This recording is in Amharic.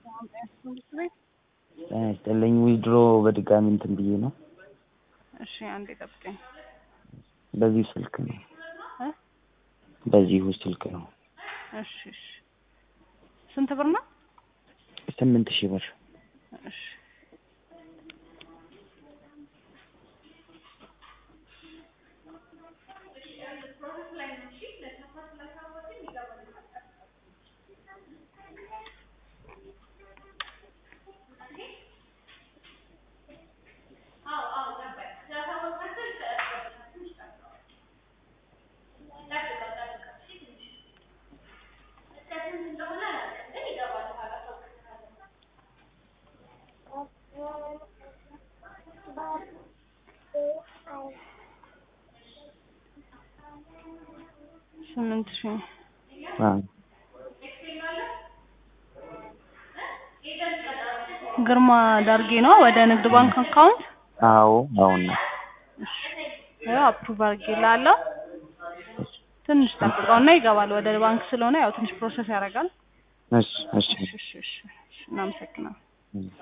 ጤና ይስጥልኝ ዊዝድሮ በድጋሚ እንትን ብዬ ነው። እሺ አንዴ ጠብቀኝ። በዚሁ ስልክ ነው እ በዚሁ ስልክ ነው። እሺ እሺ ስንት ብር ነው? ስምንት ሺህ ብር እሺ ስምንት ሺህ አዎ ግርማ ዳርጌ ነው ወደ ንግድ ባንክ አካውንት አዎ አሁን ነው ያው አፕሩቭ አድርጌልሃለሁ። ትንሽ ጠብቀውና ይገባል። ወደ ባንክ ስለሆነ ያው ትንሽ ፕሮሰስ ያደርጋል። እሺ እሺ እሺ እሺ እሺ እናመሰግናለን።